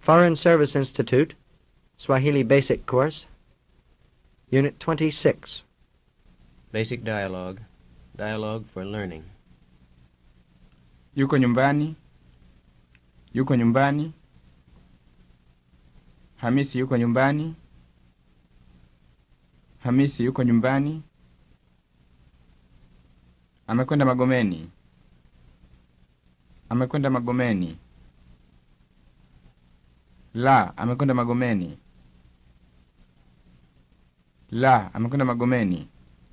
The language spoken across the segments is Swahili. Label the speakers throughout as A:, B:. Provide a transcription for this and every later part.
A: Foreign Service Institute, Swahili Basic Course, Unit 26.
B: Basic dialogue. Dialogue for learning.
C: Yuko nyumbani? Yuko nyumbani? Hamisi yuko nyumbani? Hamisi yuko nyumbani? Amekwenda Magomeni. Amekwenda Magomeni. La, amekwenda Magomeni. La, amekwenda Magomeni.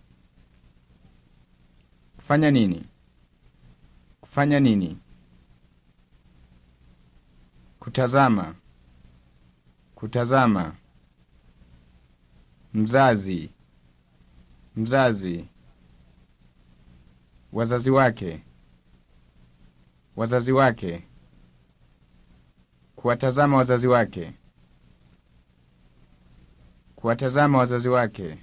C: Kufanya nini? Kufanya nini? Kutazama. Kutazama. Mzazi. Mzazi. Wazazi wake. Wazazi wake. Kuwatazama wazazi wake. Kuwatazama wazazi wake.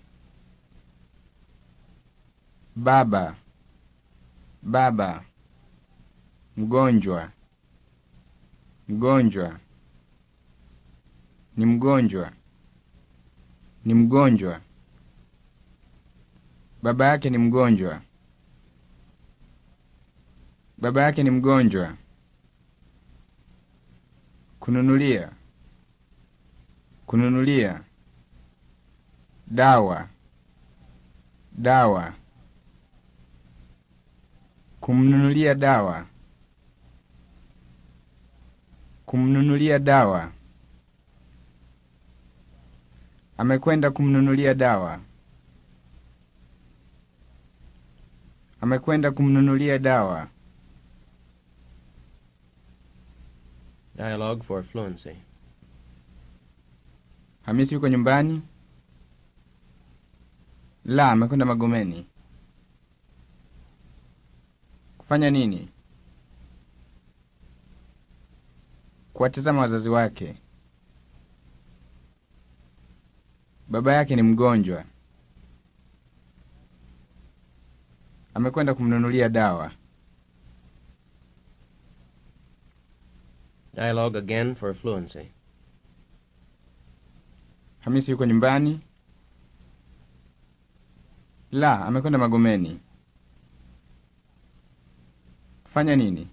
C: Baba. Baba. Mgonjwa. Mgonjwa. Ni mgonjwa. Ni mgonjwa. Baba yake ni mgonjwa. Baba yake ni mgonjwa. Kununulia. Kununulia. Dawa. Dawa. Kumnunulia dawa. Kumnunulia dawa. Amekwenda kumnunulia dawa. Amekwenda kumnunulia dawa.
B: Dialogue for fluency.
C: Hamisi yuko nyumbani? La, amekwenda Magomeni. Kufanya nini? Kuwatazama wazazi wake. Baba yake ni mgonjwa. Amekwenda kumnunulia dawa.
B: Dialogue again for fluency.
C: Hamisi yuko nyumbani? La, amekwenda Magomeni. Kufanya nini?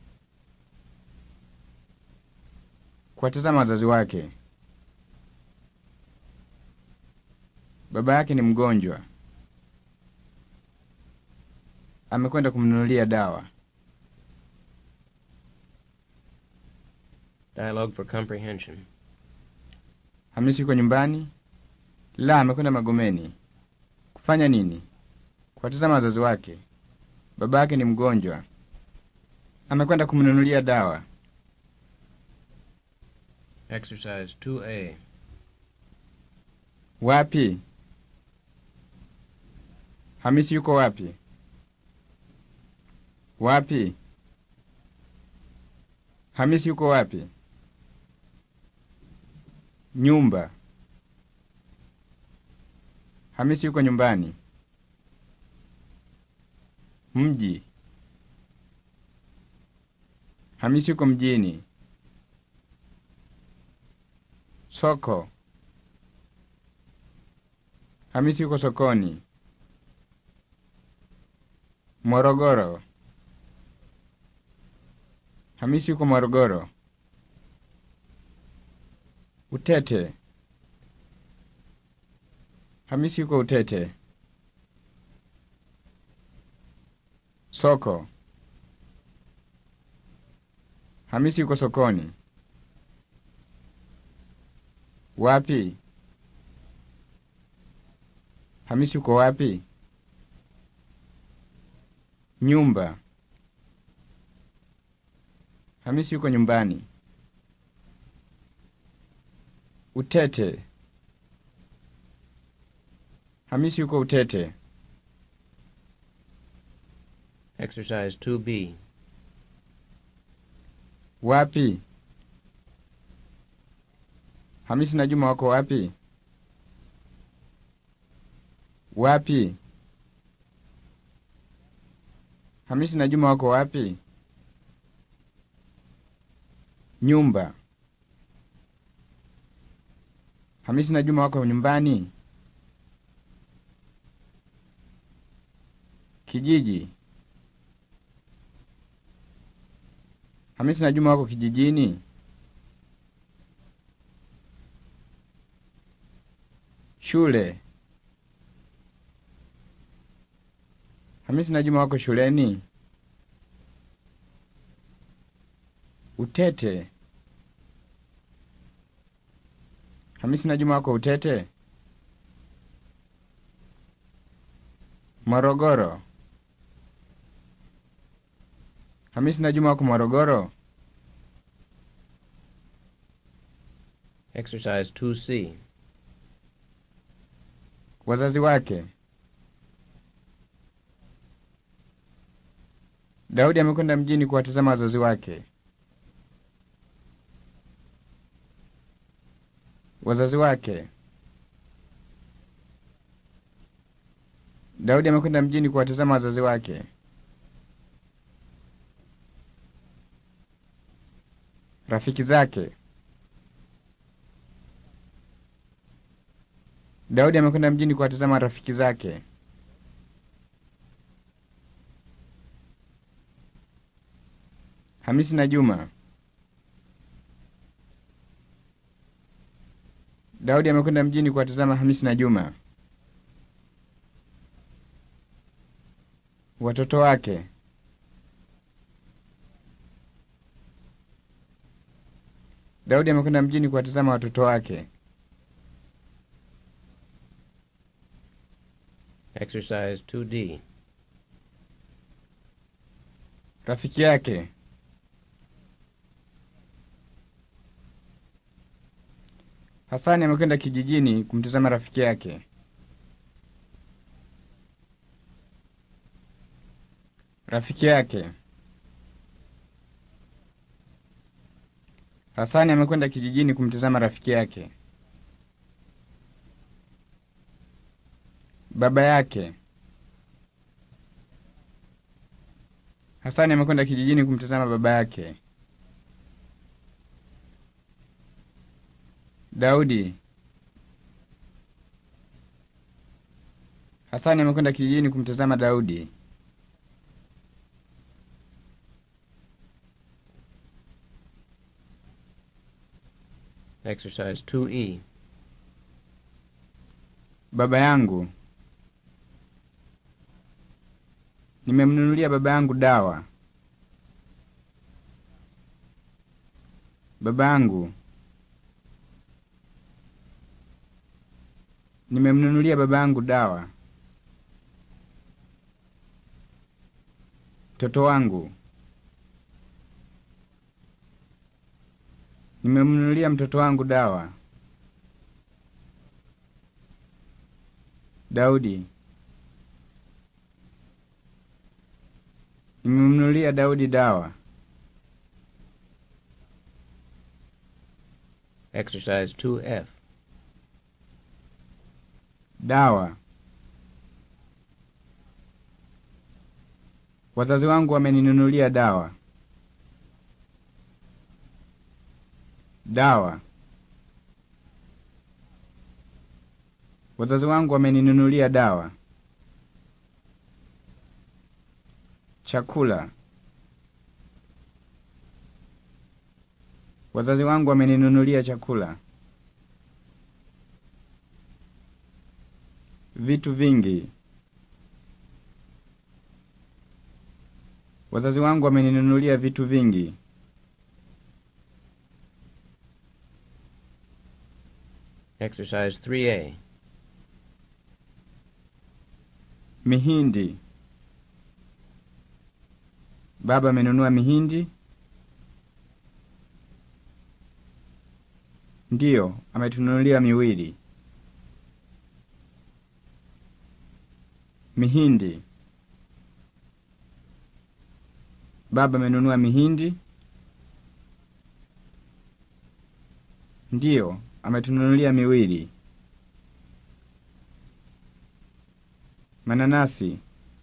C: Kuwatazama wazazi wake. Baba yake ni mgonjwa. Amekwenda kumnunulia dawa.
B: Dialogue for comprehension.
C: Hamisi yuko nyumbani? La, amekwenda Magomeni. Kufanya nini? Kuwatazama wazazi wake. Baba yake ni mgonjwa. Amekwenda kumnunulia dawa.
B: Exercise 2A.
C: Wapi? Hamisi yuko wapi? Wapi? Hamisi yuko wapi? Nyumba. Hamisi yuko nyumbani. Mji. Hamisi yuko mjini. Soko. Hamisi yuko sokoni. Morogoro. Hamisi yuko Morogoro. Utete. Hamisi yuko Utete. Soko. Hamisi yuko sokoni. Wapi? Hamisi yuko wapi? Nyumba. Hamisi yuko nyumbani. Utete. Hamisi yuko Utete.
B: Exercise 2B.
C: Wapi? Hamisi na Juma wako wapi? Wapi? Hamisi na Juma wako wapi? Nyumba. Hamisi na Juma wako nyumbani? Kijiji. Hamisi na Juma wako kijijini? Shule. Hamisi na Juma wako shuleni? Utete. Hamisi na Juma wako Utete? Morogoro. Hamisi na Juma wako Morogoro?
B: Exercise 2C.
C: Wazazi wake. Daudi amekwenda mjini kuwatazama wazazi wake. Wazazi wake. Daudi amekwenda mjini kuwatazama wazazi wake. Rafiki zake. Daudi amekwenda mjini kuwatazama rafiki zake. Hamisi na Juma. Daudi amekwenda mjini kuwatazama Hamisi na Juma. Watoto wake. Daudi amekwenda mjini kuwatazama watoto wake.
B: Exercise 2D.
C: Rafiki yake. Hasani amekwenda kijijini kumtazama rafiki yake. Rafiki yake. Hasani amekwenda kijijini kumtazama rafiki yake. Baba yake. Hasani amekwenda kijijini kumtazama baba yake. Daudi. Hasani amekwenda kijijini kumtazama Daudi.
B: Exercise 2E.
C: Baba yangu. Nimemnunulia baba yangu dawa. Baba yangu. Nimemnunulia baba yangu dawa. Mtoto wangu. Nimemnunulia mtoto wangu dawa. Daudi. Nimemnunulia Daudi dawa.
B: Exercise 2F.
C: Dawa. Wazazi wangu wameninunulia dawa. Dawa. Wazazi wangu wameninunulia dawa. Chakula. Wazazi wangu wameninunulia chakula. Vitu vingi. Wazazi wangu wameninunulia vitu vingi.
B: Exercise 3A.
C: Mihindi. Baba amenunua mihindi? Ndiyo, ametununulia miwili. Mihindi. Baba amenunua mihindi? Ndiyo, ametununulia miwili. Mananasi.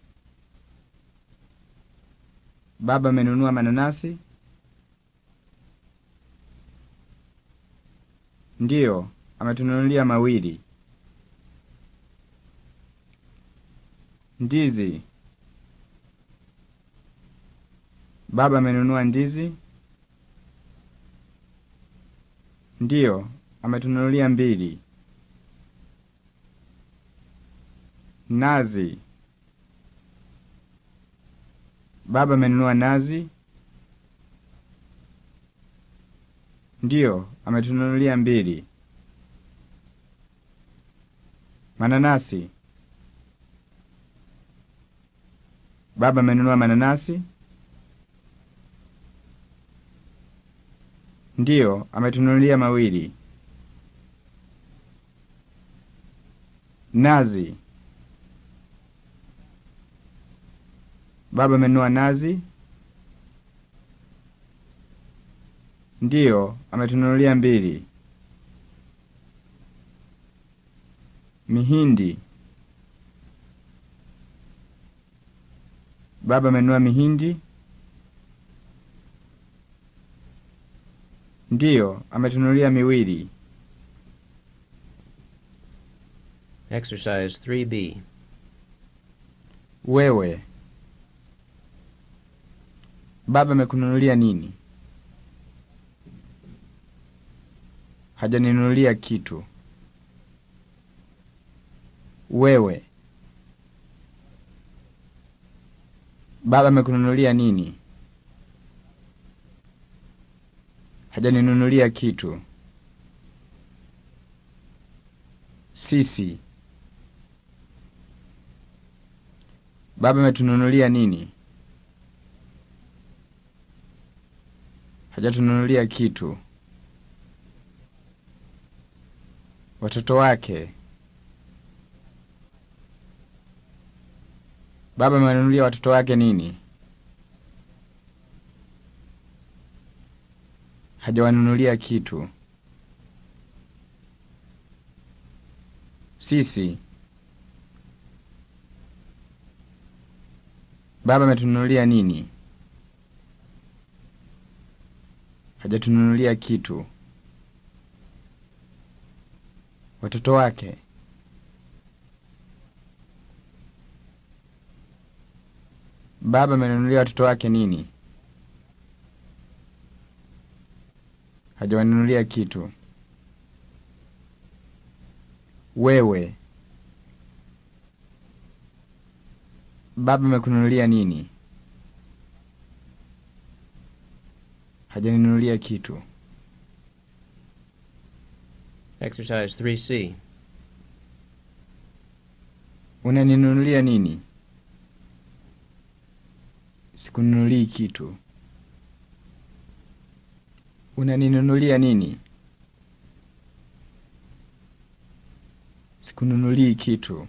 C: Baba amenunua mananasi? Ndiyo, ametununulia mawili. Ndizi. Baba amenunua ndizi? Ndiyo, ametununulia mbili. Nazi. Baba amenunua nazi? Ndiyo, ametununulia mbili. Mananasi. Baba amenunua mananasi? Ndiyo, ametununulia mawili. Nazi. Baba amenunua nazi? Ndiyo, ametununulia mbili. Mihindi. Baba amenunua mihindi? Ndiyo, ametununulia miwili.
B: Exercise 3B.
C: Wewe. Baba amekununulia nini? Hajaninunulia kitu. Wewe. Baba amekununulia nini? Hajaninunulia kitu. Sisi. Baba ametununulia nini? Hajatununulia kitu. Watoto wake. Baba amewanunulia watoto wake nini? Hajawanunulia kitu. Sisi. Baba ametununulia nini? Hajatununulia kitu. Watoto wake. Baba amenunulia watoto wake nini? Hajawanunulia kitu. Wewe. Baba amekununulia nini? Hajaninunulia kitu.
B: Exercise 3C.
C: Unaninunulia nini? Sikununulii kitu. Unaninunulia nini? Sikununulii kitu.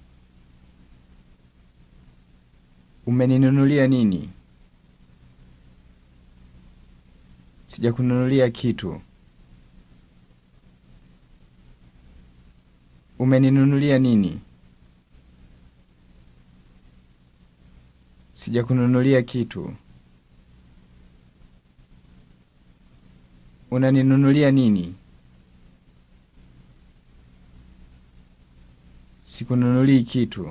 C: Umeninunulia nini? Sijakununulia kitu. Umeninunulia nini? Sijakununulia kitu. Unaninunulia nini? Sikununulii kitu.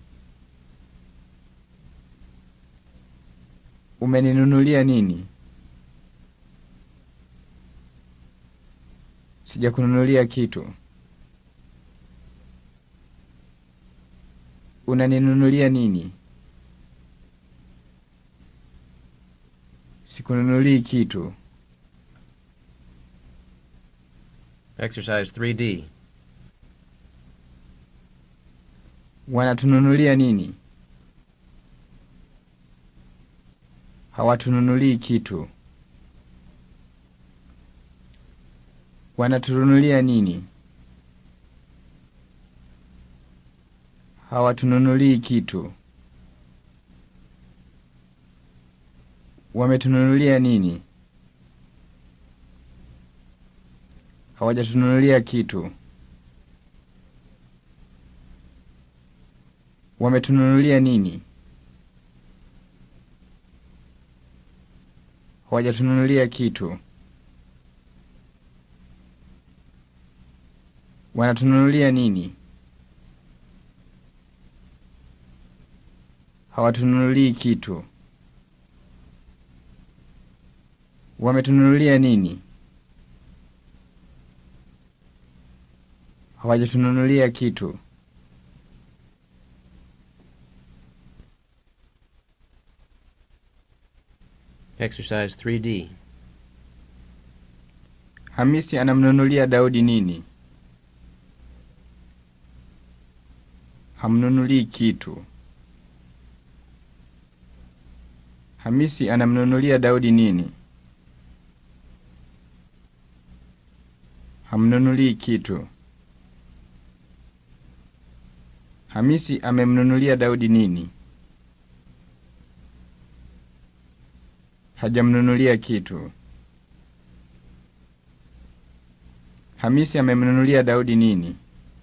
C: Umeninunulia nini? Sijakununulia kitu. Unaninunulia nini? Sikununulii kitu.
B: Exercise 3D.
C: Wanatununulia nini? Hawatununulii kitu. Wanatununulia nini? Hawatununulii kitu. Wametununulia nini? Hawajatununulia kitu. Wametununulia nini? Hawajatununulia kitu. Wanatununulia nini? Hawatununulii kitu. Wametununulia nini? Hawajatununulia kitu.
B: Exercise 3D.
C: Hamisi anamnunulia Daudi nini? Hamnunulii kitu. Hamisi anamnunulia Daudi nini? Hamnunulii kitu. Hamisi amemnunulia Daudi nini? Hajamnunulia kitu. Hamisi amemnunulia Daudi nini?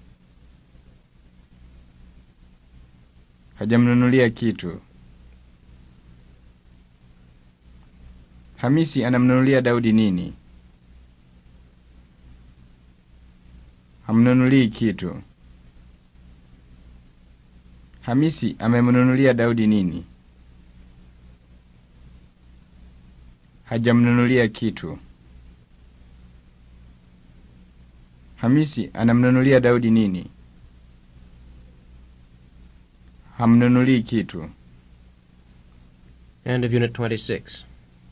C: Hajamnunulia kitu. Hamisi anamnunulia Daudi nini? Hamnunulii kitu. Hamisi amemnunulia Daudi nini? Hajamnunulia kitu. Hamisi anamnunulia Daudi nini? Hamnunulii kitu.
B: End of Unit 26.